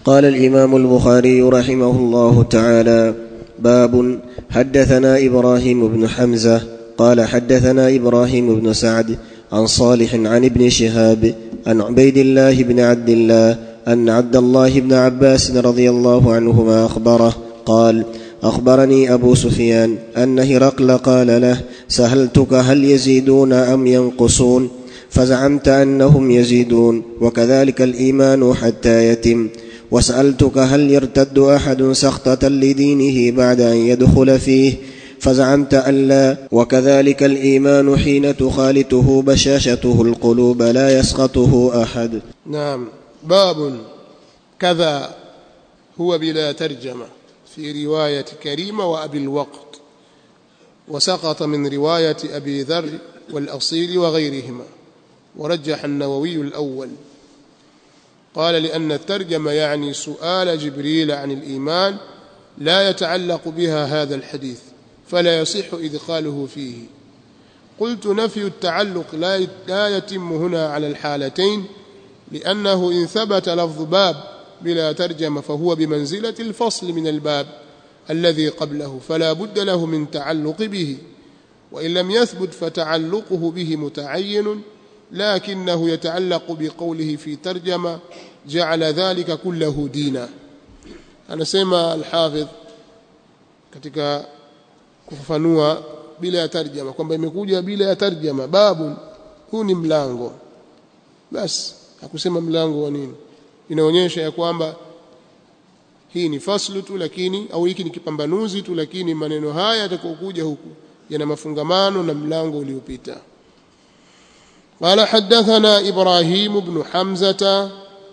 قال الامام البخاري رحمه الله تعالى باب حدثنا ابراهيم بن حمزه قال حدثنا ابراهيم بن سعد عن صالح عن ابن شهاب عن عبيد الله بن عبد الله ان عبد الله بن عباس رضي الله عنهما اخبره قال اخبرني ابو سفيان ان هرقل قال له سهلتك هل يزيدون ام ينقصون فزعمت انهم يزيدون وكذلك الايمان حتى يتم وسالتك هل يرتد احد سخطه لدينه بعد ان يدخل فيه فزعمت ان لا وكذلك الايمان حين تخالطه بشاشته القلوب لا يسخطه احد نعم باب كذا هو بلا ترجمه في روايه كريمه وابي الوقت وسقط من روايه ابي ذر والاصيل وغيرهما ورجح النووي الاول قال لان الترجمه يعني سؤال جبريل عن الايمان لا يتعلق بها هذا الحديث فلا يصح ادخاله فيه قلت نفي التعلق لا لا يتم هنا على الحالتين لانه ان ثبت لفظ باب بلا ترجمه فهو بمنزله الفصل من الباب الذي قبله فلا بد له من تعلق به وان لم يثبت فتعلقه به متعين لكنه يتعلق بقوله في ترجمه جعل ذلك كله دينا anasema alhafidh katika kufafanua bila ya tarjama kwamba imekuja bila ya tarjama babu huu ni mlango basi hakusema mlango wa nini inaonyesha ya kwamba hii ni faslu tu lakini au hiki ni kipambanuzi tu lakini maneno haya yatakokuja huku yana mafungamano na mlango uliopita قال حدثنا إبراهيم بن حمزة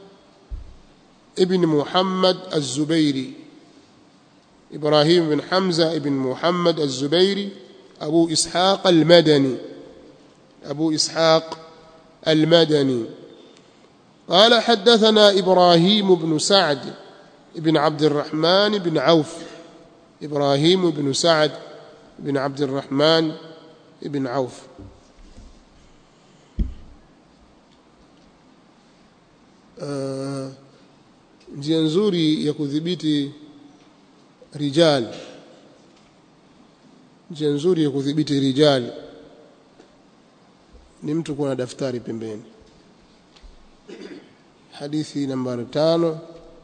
ابن محمد الزبيري إبراهيم بن حمزة ابن محمد الزبيري أبو إسحاق المدني أبو إسحاق المدني قال حدثنا إبراهيم بن سعد بن عبد الرحمن بن عوف إبراهيم بن سعد بن عبد الرحمن بن عوف uh, njia nzuri ya kudhibiti rijal njia nzuri ya kudhibiti rijal ni mtu kuwa na daftari pembeni hadithi nambari tano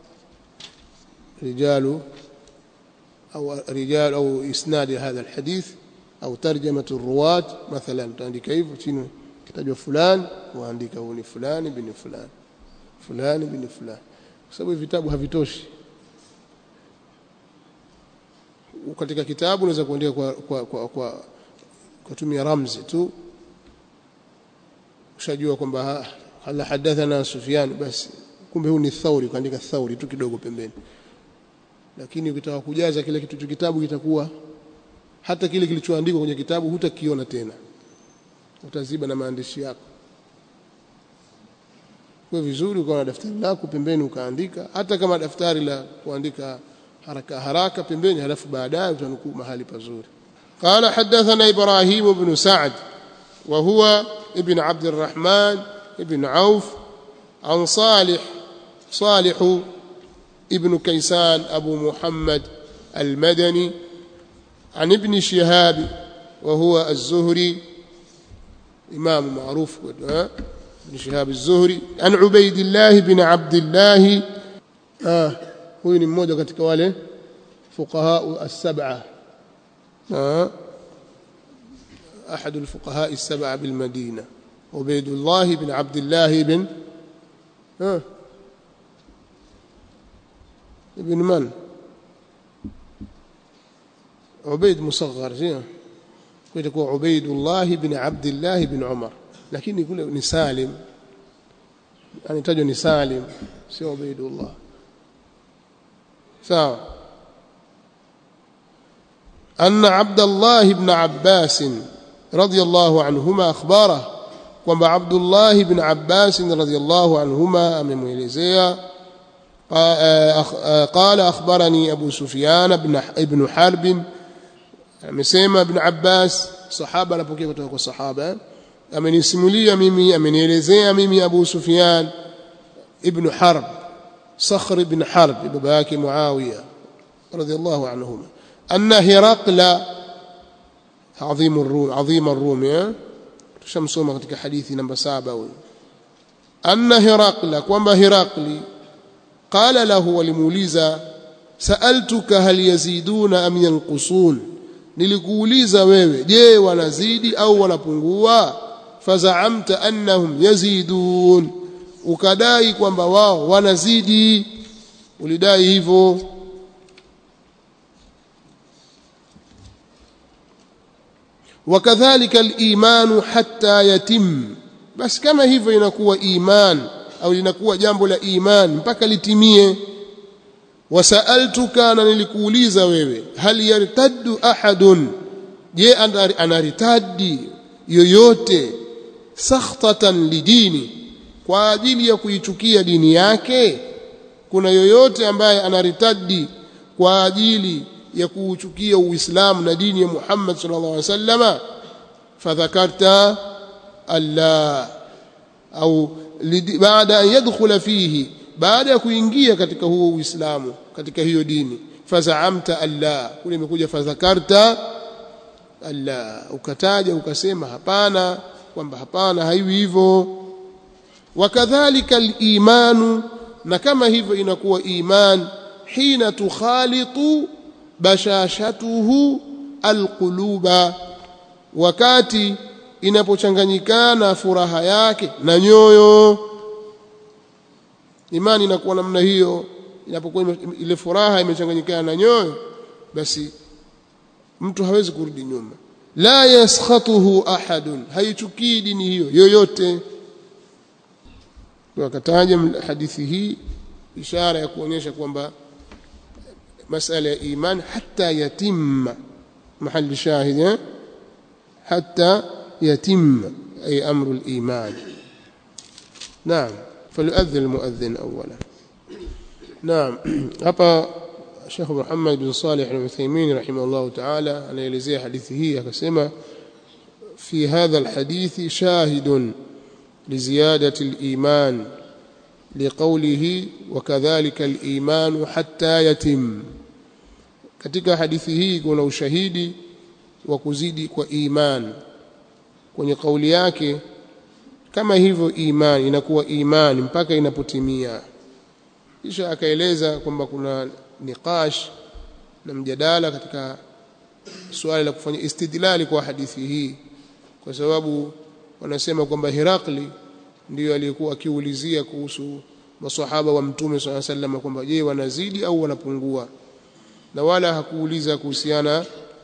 rijalu au rijal au isnadi hadha alhadith au tarjamatu ruwat mathalan taandika hivyo chini kitajwa fulani waandika huyu ni fulani bin fulani fulani bin fulani kwa sababu vitabu havitoshi katika kitabu unaweza kuandika kwa kwa kwa, kwa kutumia ramzi tu ushajua kwamba hala hadathana Sufyan basi kumbe huu ni Thauri ukaandika Thauri tu kidogo pembeni lakini ukitaka kujaza kile kitu kitabu kitakuwa hata kile kilichoandikwa kwenye kitabu hutakiona tena utaziba na maandishi yako kwa vizuri ukawa na daftari lako pembeni ukaandika hata kama daftari la kuandika haraka haraka pembeni halafu baadaye utanukuu mahali pazuri قال حدثنا إبراهيم بن سعد وهو ابن عبد الرحمن ابن عوف عن صالح صالح ابن كيسان أبو محمد المدني عن ابن شهاب وهو الزهري إمام معروف ابن شهاب الزهري عن عبيد الله بن عبد الله آه هو ni mmoja katika wale fuqaha as-sab'a آه أحد الفقهاء السبعة بالمدينة عبيد الله بن عبد الله بن آه ابن من عبيد مصغر زين يقول عبيد الله بن عبد الله بن عمر lakini kule ni Salim anitajwa ni Salim sio Ubaidullah sawa أن عبد الله بن عباس رضي الله عنهما أخباره kwamba Abdullah ibn Abbas radhiyallahu anhuma amemwelezea قال أخبرني أبو سفيان بن ابن حرب amesema ibn Abbas sahaba anapokea kutoka kwa sahaba amenisimulia mimi amenielezea mimi Abu Sufyan ibn Harb صخر بن حرب بابا yake Muawiya radhiallahu anhuma anna Hiraqla عظيم الروم عظيم الروم tushamsoma katika hadithi namba 7 huyo anna Hiraqla kwamba Hiraqli qala lahu walimuuliza sa'altuka hal yaziduna am yanqusun nilikuuliza wewe je wanazidi au wanapungua fazaamta annahum yazidun ukadai kwamba wao wanazidi ulidai hivyo wakadhalika al-imanu hatta yatim basi kama hivyo inakuwa iman au linakuwa jambo la iman mpaka litimie wasaaltuka na nilikuuliza wewe hal yartaddu ahadun je anaritadi yoyote sakhtatan lidini kwa ajili ya kuichukia dini yake kuna yoyote ambaye anaritadi kwa ajili ya kuuchukia uislamu na dini ya Muhammad sallallahu alaihi wasallama fadhakarta alla au baada an yadkhula fihi baada ya kuingia katika huo uislamu katika hiyo dini fazaamta alla kule imekuja fadhakarta alla ukataja ukasema hapana kwamba hapana haiwi hivyo wakadhalika al-imanu na kama hivyo inakuwa iman hina tukhalitu bashashatuhu alquluba wakati inapochanganyikana furaha yake na nyoyo imani inakuwa namna hiyo inapokuwa ile furaha imechanganyikana na nyoyo basi mtu hawezi kurudi nyuma la yaskhatuhu ahadun haichukii dini hiyo yoyote wakataja hadithi hii ishara ya kuonyesha kwamba masala ya iman hatta yatimma mahali shahid hatta yatimma ay amru al-iman naam فليؤذن المؤذن اولا نعم hapa Sheikh Muhammad bin Salih al-Uthaymeen rahimahullah ta'ala anaelezea hadithi hii akasema في هذا الحديث شاهد لزيادة الإيمان لقوله وكذلك الإيمان حتى يتم katika hadithi hii kuna ushahidi wa kuzidi kwa iman kwenye kauli yake kama hivyo iman inakuwa imani mpaka inapotimia kisha akaeleza kwamba kuna niqash na mjadala katika suala la kufanya istidlali kwa hadithi hii kwa sababu wanasema kwamba Herakli ndiyo aliyekuwa akiulizia kuhusu maswahaba wa mtume swalla sallam kwamba je wanazidi au wanapungua na wala hakuuliza kuhusiana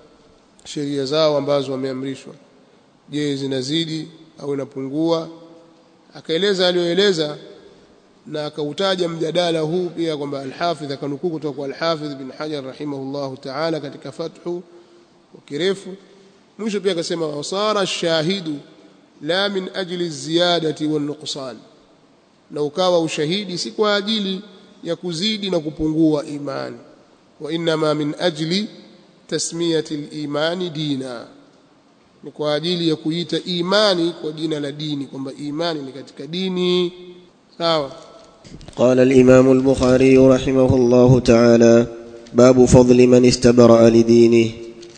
sheria zao ambazo wameamrishwa je zinazidi au inapungua akaeleza aliyoeleza na akautaja mjadala huu pia kwamba al-Hafidh akanukuu kutoka kwa al-Hafidh bin Hajar rahimahullahu ta'ala katika fathu kwa kirefu mwisho pia akasema wasara ash-shahidu la min ajli ziyadati wan nuqsan na ukawa ushahidi si kwa ajili ya kuzidi na kupungua imani wa inma min ajli tasmiyati al-imani dina ni kwa ajili ya kuita imani kwa jina la dini kwamba imani ni katika dini sawa قال الإمام البخاري رحمه الله تعالى باب فضل من استبرأ لدينه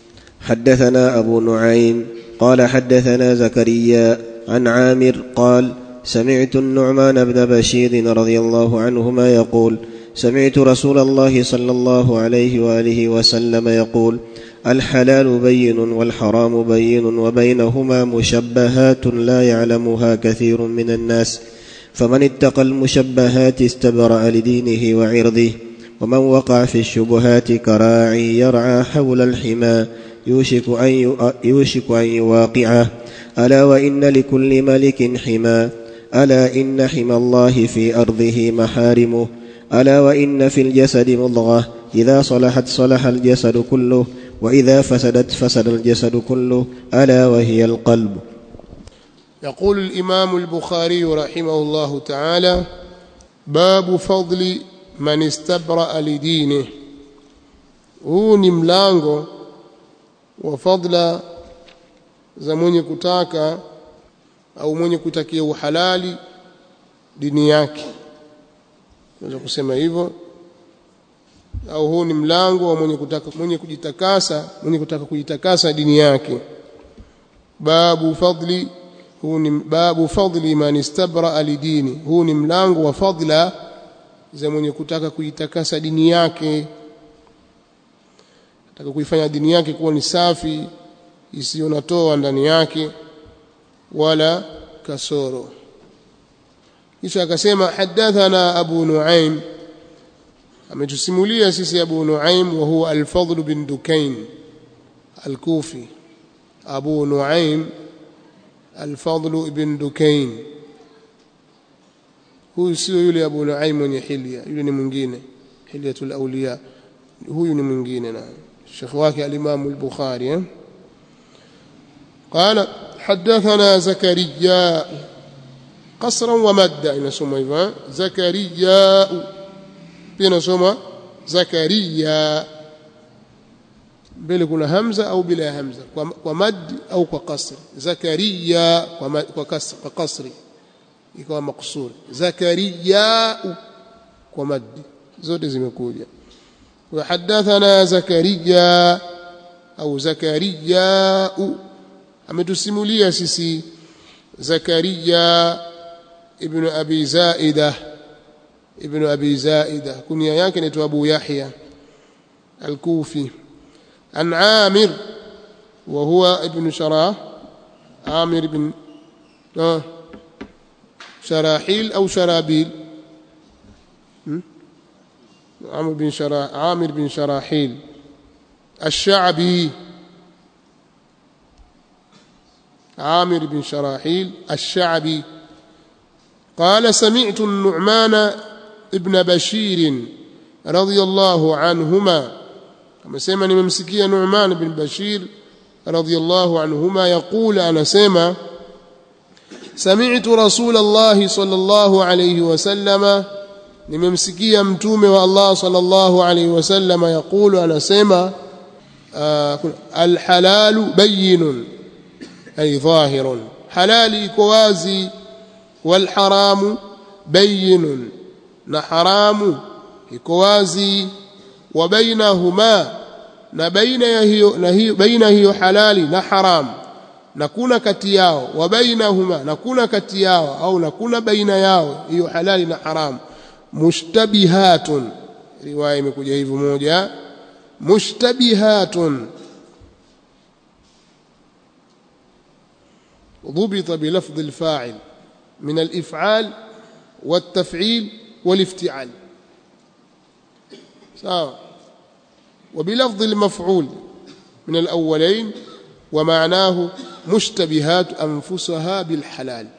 حدثنا أبو نعيم قال حدثنا زكريا عن عامر قال سمعت النعمان بن بشير رضي الله عنهما يقول سمعت رسول الله صلى الله عليه واله وسلم يقول الحلال بين والحرام بين وبينهما مشبهات لا يعلمها كثير من الناس فمن اتقى المشبهات استبرأ لدينه وعرضه ومن وقع في الشبهات كراعي يرعى حول الحمى يوشك أن, يوشك أن يواقعه ألا وإن لكل ملك حمى ألا إن حمى الله في أرضه محارمه ألا وإن في الجسد مضغة إذا صلحت صلح الجسد كله وإذا فسدت فسد الجسد كله ألا وهي القلب يقول الإمام البخاري رحمه الله تعالى باب فضل من استبرأ لدينه huu ni mlango wa fadla za mwenye kutaka au mwenye kutakia uhalali dini yake unaweza kusema hivyo au huu ni mlango wa mwenye kutaka mwenye kujitakasa mwenye kutaka kujitakasa dini yake babu fadli huu ni babu fadli man istabra lidini huu ni mlango wa fadla za mwenye kutaka kuitakasa dini yake ataka kuifanya dini yake kuwa ni safi isiyo na toa ndani yake wala kasoro kisha akasema hadathana abu nuaim ametusimulia sisi abu nuaim wa huwa al-fadl bin dukain al-kufi abu nuaim al-fadl bin dukain huyu sio yule abu nuaim mwenye hilya yule ni mwingine hilyatul awliya huyu ni mwingine na shekh wake al-imam al-bukhari eh? قال حدثنا زكريا قصرا ومدا inasoma hivyo زكريا pia inasoma زكريا mbele kuna hamza au bila hamza kwa, kwa mad au kwa kasri zakaria kwa, ma, kwa, kasri, kwa kasri ikawa maksuri zakaria kwa mad zote zimekuja وحدثنا زكريا au زكريا ametusimulia sisi Zakaria ibn Abi Zaida ibn Abi Zaida kunia yake ni Abu Yahya al-Kufi an Amir wa huwa ibn Sharah Amir ibn ah شراحيل أو شرابيل عمرو بن شرا عامر بن شراحيل الشعبي عامر بن شراحيل الشعبي قال سمعت النعمان ابن بشير رضي الله عنهما كما سمع نمسكيه نعمان بن بشير رضي الله عنهما يقول أنا سمع سمعت رسول الله صلى الله عليه وسلم nimemsikia mtume wa Allah sallallahu alaihi wasallam yakulu anasema alhalalu bayyinun ay dhahirun halali iko wazi walharamu bayyinun na haramu iko wazi wa bainahuma na baina ya hiyo na hiyo baina hiyo halali na haramu na kuna kati yao wa bainahuma na kuna kati yao au na kuna baina yao hiyo halali na haramu mushtabihatun riwaya imekuja hivyo moja mushtabihatun ضبط بلفظ الفاعل من الإفعال والتفعيل والافتعال سواء وبلفظ المفعول من الأولين ومعناه مشتبهات أنفسها بالحلال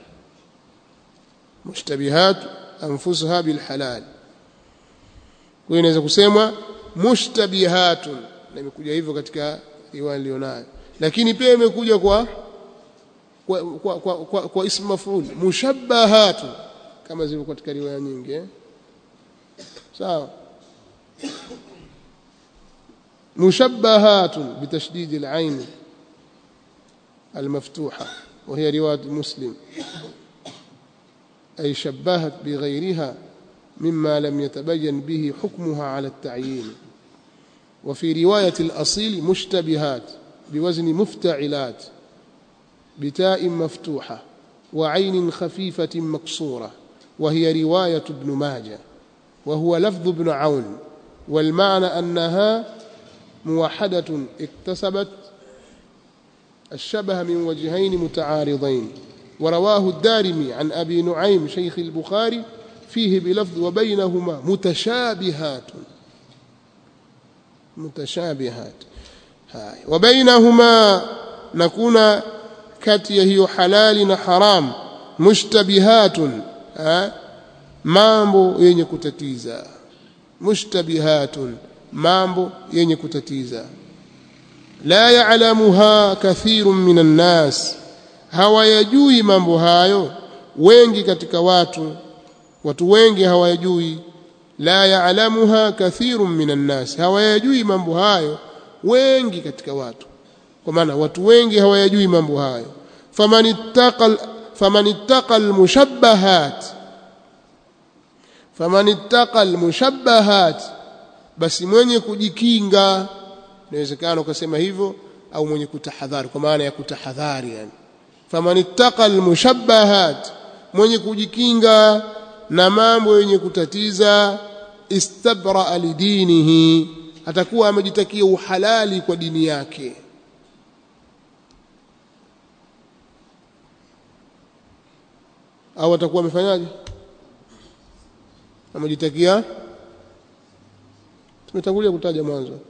مشتبهات أنفسها بالحلال وإنaweza kusemwa mushtabihatun na imekuja hivyo katika riwaya nilionayo lakini pia imekuja kwa kwa kwa, kwa, kwa, kwa ismu maf'ul mushabbahatun kama zilivyo katika riwaya nyingi eh? sawa mushabbahatun bitashdid al-ain المفتوحة وهي رواية مسلم أي شبهت بغيرها مما لم يتبين به حكمها على التعيين وفي رواية الأصيل مشتبهات بوزن مفتعلات بتاء مفتوحة وعين خفيفة مكسورة وهي رواية ابن ماجه وهو لفظ ابن عون والمعنى أنها موحدة اكتسبت الشبه من وجهين متعارضين ورواه الدارمي عن أبي نعيم شيخ البخاري فيه بلفظ وبينهما متشابهات متشابهات هاي وبينهما نكون كتي هي حلال حرام مشتبهات mambo yenye kutatiza mushtabihatun mambo yenye kutatiza la ya'lamuha kathirun minan nas hawayajui mambo hayo wengi katika watu watu wengi hawayajui la ya'lamuha kathirun minan nas hawayajui mambo hayo wengi katika watu kwa maana watu wengi hawayajui mambo hayo famanittaqal famanittaqal mushabbahat faman ittaqa almushabbahat basi mwenye kujikinga inawezekana ukasema hivyo au mwenye kutahadhari kwa maana ya kutahadhari yani faman ittaqa almushabbahat mwenye kujikinga na mambo yenye kutatiza istabra lidinihi atakuwa amejitakia uhalali kwa dini yake au atakuwa amefanyaje amejitakia tumetangulia kutaja mwanzo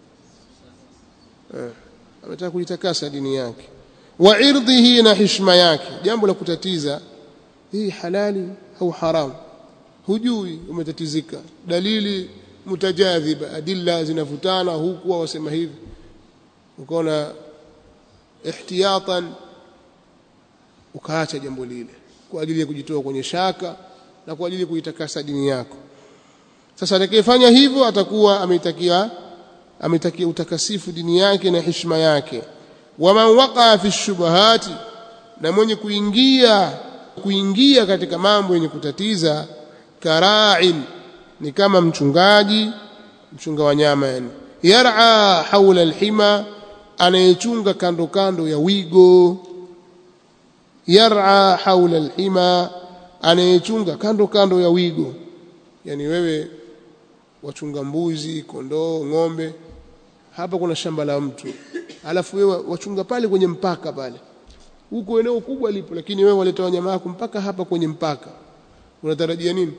eh ametaka kujitakasa dini yake wa irdhihi na heshima yake jambo la kutatiza hii halali au haramu hujui umetatizika dalili mutajadhiba adilla zinavutana huku wasema hivi ukaona ihtiyatan ukaacha jambo lile kwa ajili ya kujitoa kwenye shaka na kwa ajili ya kuitakasa dini yako sasa atakayefanya hivyo atakuwa ameitakia ametakia utakasifu dini yake na heshima yake waman waqa fi shubahati na mwenye kuingia kuingia katika mambo yenye kutatiza kara'in ni kama mchungaji mchunga wanyama yani yar'a haula alhima anayechunga kando kando ya wigo yar'a haula alhima anayechunga kando kando ya wigo yani wewe wachunga mbuzi kondoo ng'ombe hapa kuna shamba la mtu alafu wewe wachunga pale kwenye mpaka pale huko eneo kubwa lipo lakini wewe waleta wanyama wako mpaka hapa kwenye mpaka unatarajia nini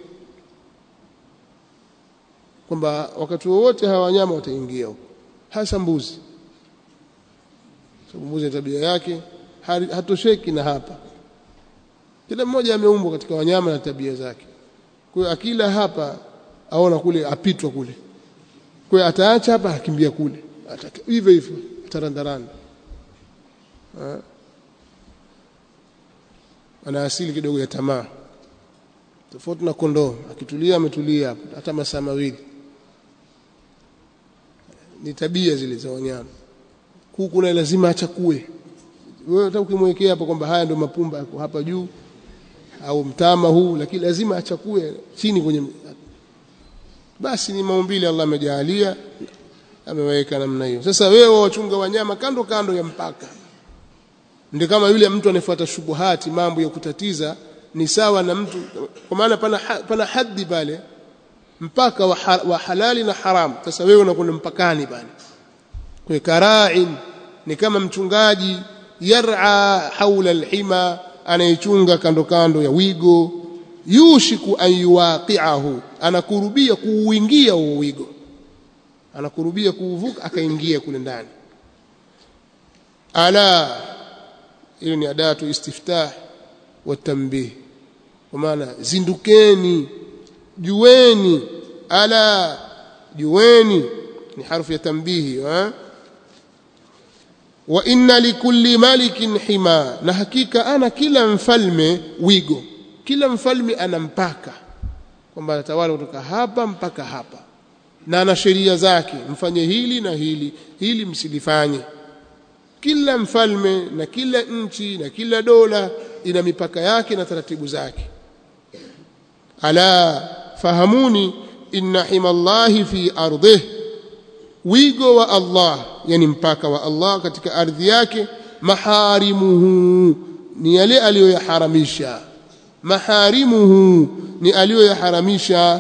kwamba wakati wowote hawa wanyama wataingia huko hasa mbuzi sababu mbuzi tabia yake hatosheki na hapa kila mmoja ameumbwa katika wanyama na tabia zake kwa hiyo akila hapa aona kule apitwa kule kwa hiyo ataacha hapa akimbia kule hivyo hivyo tarandaranda ana asili kidogo ya tamaa tofauti na kondoo akitulia ametulia hapo hata masaa mawili ni tabia zile za wanyama kuku naye lazima achakue wewe hata ukimwekea hapo kwamba haya ndio mapumba yako hapa juu au mtama huu lakini lazima achakue chini kwenye basi ni maumbile Allah amejalia ameweka namna hiyo sasa wewe wachunga wanyama kando kando ya mpaka ndio kama yule mtu anayefuata shubuhati mambo ya kutatiza ni sawa na mtu kwa maana pana pana haddi pale mpaka wa, ha, wa halali na haram sasa wewe unakwenda mpakani pale kwa kara'in ni kama mchungaji yar'a haula alhima anayechunga kando kando ya wigo yushiku an yuwaqi'ahu anakurubia kuuingia huo wigo anakurubia kuuvuka akaingia kule ndani ala hiyo ni adatu istiftah wa tanbih kwa maana zindukeni jueni ala jueni ni harfu ya tanbihi eh wa inna likulli malikin hima na hakika ana kila mfalme wigo kila mfalme ana mpaka kwamba anatawala kutoka hapa mpaka hapa na ana sheria zake mfanye hili na hili hili msilifanye kila mfalme na kila nchi na kila dola ina mipaka yake na taratibu zake ala fahamuni inna himallahi fi ardhih wigo wa Allah yani mpaka wa Allah katika ardhi yake maharimuhu ni yale aliyoyaharamisha maharimuhu ni aliyoyaharamisha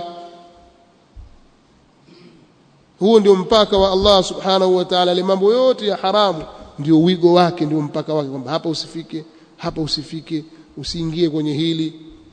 huo ndio mpaka wa Allah subhanahu wa ta'ala ile mambo yote ya haramu ndio wigo wake ndio mpaka wake kwamba hapa usifike hapa usifike usiingie kwenye hili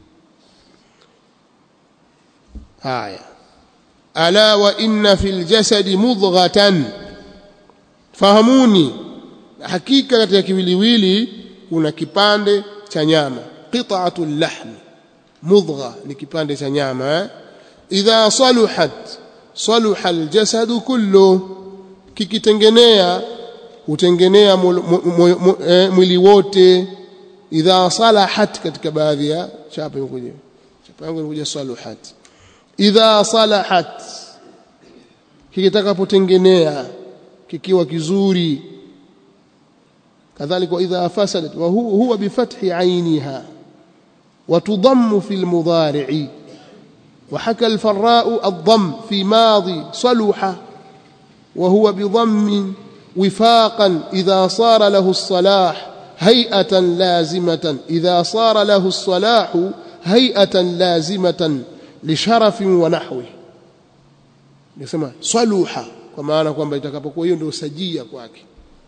haya ala wa inna fil jasadi mudghatan fahamuni hakika katika kiwiliwili kuna kipande cha nyama qit'atul lahmi mudgha ni kipande cha nyama eh? idha saluhat saluha aljasadu kullu kikitengenea hutengenea mwili wote idha salahat katika baadhi ya chapa imekuja chapa yangu imekuja saluhat idha salahat kikitakapotengenea kikiwa kizuri kadhalika idha fasadat wa huwa bifathi ainiha wa tudammu fil mudhari'i وحكى الفراء الضم في ماضي صلح وهو بضم وفاقا إذا صار له الصلاح هيئة لازمة إذا صار له الصلاح هيئة لازمة لشرف ونحوه nisema swaluha kwa maana kwamba itakapokuwa hiyo ndio sajia kwake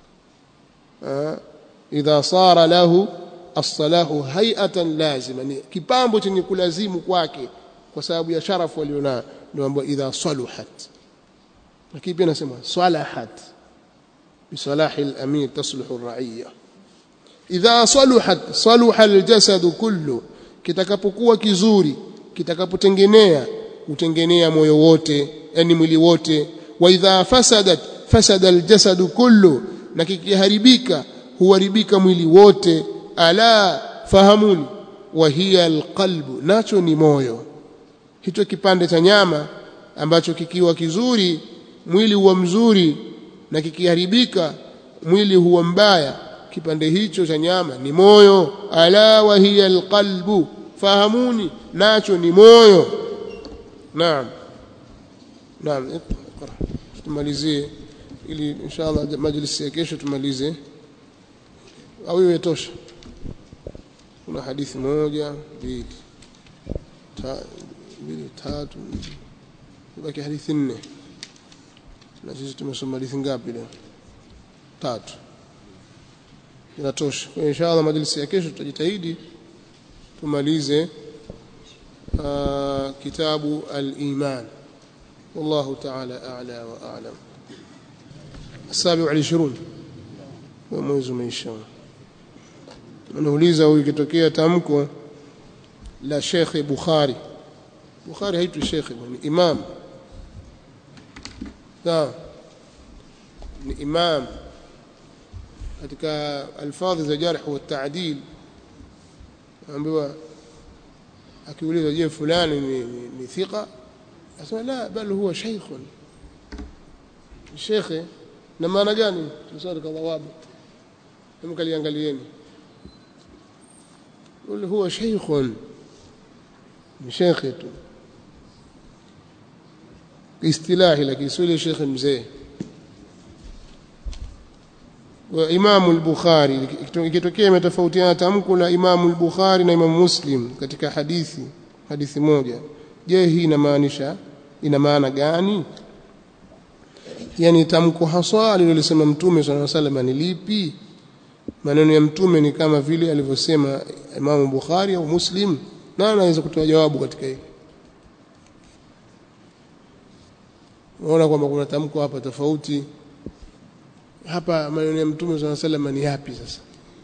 idha sara lahu as-salahu hay'atan lazima ni kipambo chenye kulazimu kwake kwa sababu ya sharafu alionayo ndio ambapo idha saluhat lakini pia nasema salahat بصلاح الأمير تصلح الرعية إذا صلحت صلح الجسد كله kitakapokuwa kizuri kitakapotengenea utengenea moyo wote yani mwili wote wa idha fasadat fasada aljasad kullu na kikiharibika huharibika mwili wote ala fahamuni wa hiya alqalbu nacho ni moyo hicho kipande cha nyama ambacho kikiwa kizuri mwili huwa mzuri na kikiharibika mwili huwa mbaya kipande hicho cha nyama ni moyo ala wa hiya alqalbu fahamuni nacho ni moyo naam naam iqra tumalizie ili inshallah majlisi ya kesho tumalize au iwe tosha kuna hadithi moja mbili mbili tatu baki hadithi nne na sisi tumesoma hadithi ngapi leo tatu inatosha kwa inshallah majlisi ya kesho tutajitahidi tumalize kitabu al-iman والله تعالى أعلى وأعلم السابع والعشرون ومwezi umeisha anauliza huyu ikitokea tamko la Sheikh Bukhari Bukhari haitwi Sheikh ni imam sawa ni imam katika alfadhi za jarh wa ta'dil ambiwa akiuliza je fulani ni, ni, ni thika asema la bal huwa sheikhun shekhe na maana gani tusali kwa dhawabu hebu kaliangalieni ule huwa sheikhun ni shekhe tu istilahi lakini sio ile shekhe mzee wa Imam al-Bukhari ikitokea imetofautiana tamko la Imam al-Bukhari na Imam Muslim katika hadithi hadithi moja je hii inamaanisha ina maana gani yani tamko haswa alilolisema mtume swalla sallam ni lipi maneno ya mtume ni kama vile alivyosema Imam Bukhari au Muslim na anaweza kutoa jawabu katika hili unaona kwamba kuna tamko hapa tofauti hapa maneno ya mtume swalla sallam ni yapi sasa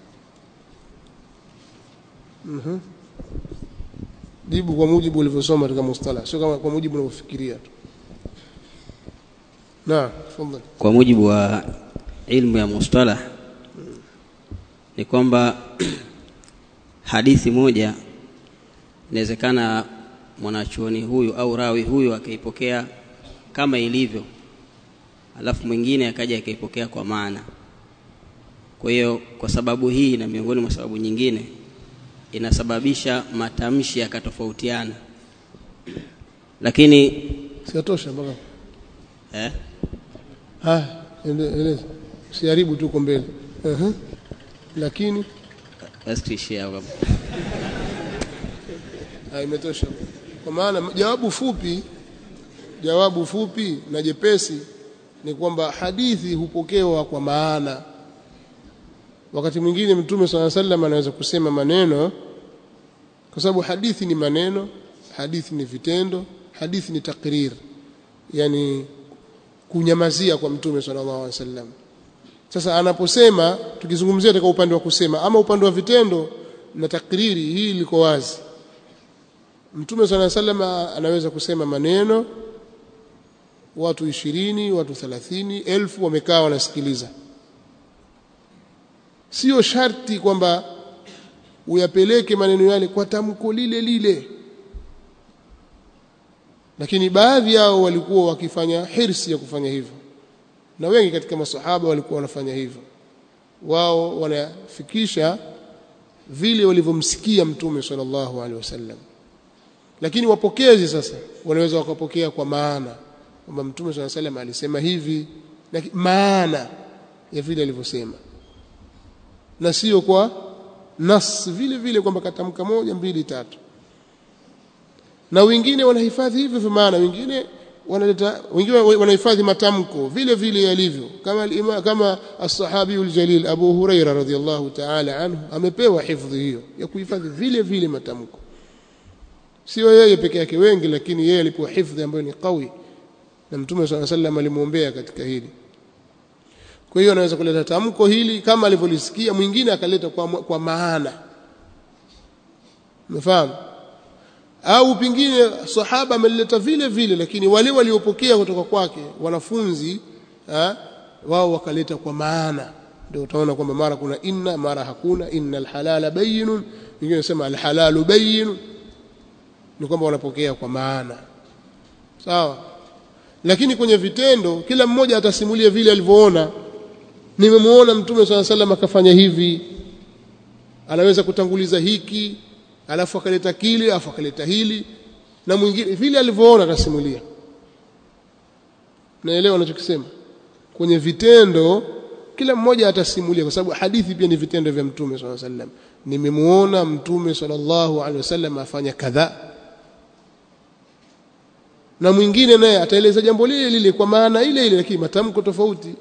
mhm mm jibu kwa mujibu ulivyosoma katika mustalah sio kama kwa mujibu unavyofikiria tu na tafadhali kwa mujibu wa ilmu ya mustalah ni kwamba hadithi moja inawezekana mwanachuoni huyu au rawi huyu akaipokea kama ilivyo alafu mwingine akaja akaipokea kwa maana kwa hiyo kwa sababu hii na miongoni mwa sababu nyingine inasababisha matamshi yakatofautiana lakini siatosha mpaka eh ah eleza usiharibu tu uko mbele uh-huh. lakini basi tuishie hapo ah imetosha kwa maana jawabu fupi jawabu fupi na jepesi ni kwamba hadithi hupokewa kwa maana wakati mwingine mtume swalla sallam anaweza kusema maneno kwa sababu hadithi ni maneno hadithi ni vitendo hadithi ni takrir yani kunyamazia kwa mtume sallallahu alaihi wasallam sasa anaposema tukizungumzia katika upande wa kusema ama upande wa vitendo na takriri hii liko wazi mtume sallallahu alaihi wasallam anaweza kusema maneno watu ishirini watu thelathini elfu wamekaa wanasikiliza sio sharti kwamba uyapeleke maneno yale kwa tamko lile lile lakini baadhi yao walikuwa wakifanya hirsi ya kufanya hivyo na wengi katika masahaba walikuwa wanafanya hivyo wao wanafikisha vile walivyomsikia mtume sallallahu alaihi wasallam lakini wapokezi sasa wanaweza wakapokea kwa maana kwamba mtume swalla salam alisema hivi lakini maana ya vile alivyosema na sio kwa nas vile vile kwamba katamka moja mbili tatu na wengine wanahifadhi hivyo vya maana wengine wanaleta wengine wanahifadhi matamko vile vile yalivyo kama alima, kama as-sahabi al-jalil Abu Huraira radhiyallahu ta'ala anhu amepewa hifadhi hiyo ya kuhifadhi vile vile matamko sio yeye peke yake wengi lakini yeye alipewa hifadhi ambayo ni qawi na mtume swalla sallam alimuombea katika hili kwa hiyo anaweza kuleta tamko hili kama alivyolisikia mwingine akaleta kwa, kwa maana umefahamu au pengine sahaba ameleta vile vile lakini wale waliopokea kutoka kwake wanafunzi ha, wao wakaleta kwa maana ndio utaona kwamba mara kuna inna mara hakuna innal halala bayyinun wengine wanasema alhalalu bayyinun ni kwamba wanapokea kwa maana sawa lakini kwenye vitendo kila mmoja atasimulia vile alivyoona nimemuona mtume swalla sallam akafanya hivi anaweza kutanguliza hiki alafu akaleta kile alafu akaleta hili na mwingine vile alivyoona atasimulia naelewa anachokisema kwenye vitendo kila mmoja atasimulia kwa sababu hadithi pia ni vitendo vya mtume swalla sallam nimemuona mtume sallallahu alaihi wasallam afanya kadhaa na mwingine naye ataeleza jambo lile lile kwa maana ile ile lakini matamko tofauti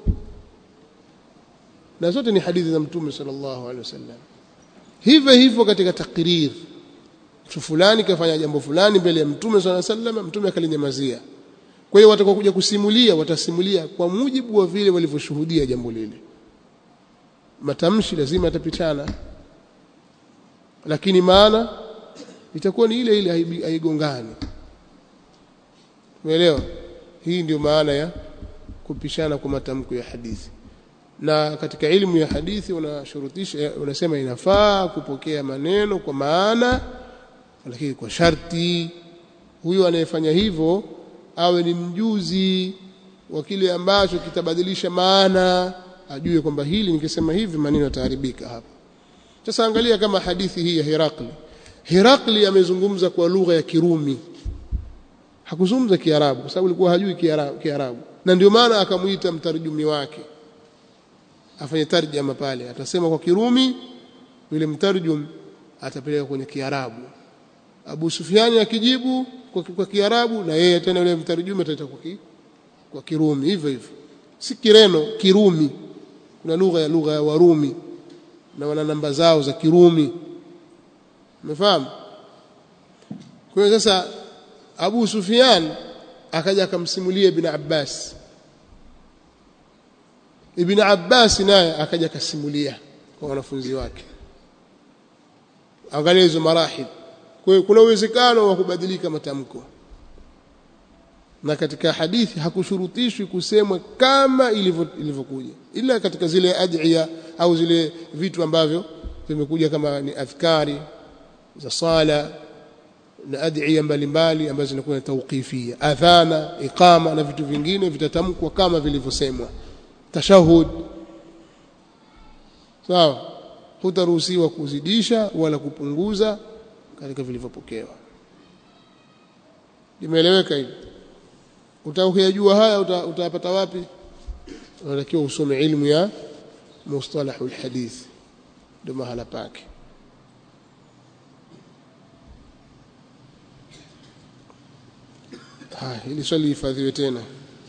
na zote ni hadithi za mtume sallallahu alaihi wasallam hivyo hivyo katika takrir mtu fulani kafanya jambo fulani mbele ya mtume sallallahu alaihi wasallam mtume akalinyamazia kwa hiyo watakuwa kuja kusimulia watasimulia kwa mujibu wa vile walivyoshuhudia jambo lile matamshi lazima yatapitana lakini maana itakuwa ni ile ile haigongani umeelewa hii ndio maana ya kupishana kwa matamko ya hadithi na katika elimu ya hadithi unashurutisha unasema inafaa kupokea maneno kwa maana lakini kwa sharti huyo anayefanya hivyo awe ni mjuzi wa kile ambacho kitabadilisha maana ajue kwamba hili nikisema hivi maneno yataharibika hapa sasa angalia kama hadithi hii ya Herakli Herakli amezungumza kwa lugha ya Kirumi hakuzungumza Kiarabu kwa sababu alikuwa hajui Kiarabu, Kiarabu. na ndio maana akamuita mtarjumi wake afanye tarjama pale atasema kwa Kirumi yule mtarjum atapeleka kwenye Kiarabu Abu Sufyani akijibu kwa, kwa Kiarabu na yeye tena yule mtarjumi ataleta kwa, ki, kwa Kirumi hivyo hivyo si Kireno Kirumi kuna lugha ya lugha ya Warumi na wana namba zao za Kirumi umefahamu kwa hiyo sasa Abu Sufyan akaja akamsimulia Ibn Abbas Ibn Abbas naye akaja akasimulia kwa wanafunzi wake angalia hizo marahil kwa hiyo kuna uwezekano wa kubadilika matamko na katika hadithi hakushurutishwi kusemwa kama ilivyokuja ila katika zile adhiya au zile vitu ambavyo vimekuja kama ni adhkari za sala na adhiya mbalimbali ambazo zinakuwa tawqifia adhana iqama na vitu vingine vitatamkwa kama vilivyosemwa tashahud sawa hutaruhusiwa kuzidisha wala kupunguza katika vilivyopokewa limeeleweka hivi utakayajua haya utayapata wapi unatakiwa usome ilmu ya mustalahul hadith ndio mahala pake haya ili swali hifadhiwe tena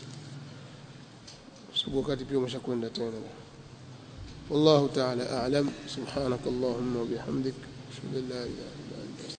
sababu wakati pia umeshakwenda tena والله تعالى أعلم سبحانك اللهم وبحمدك أشهد أن لا إله إلا أنت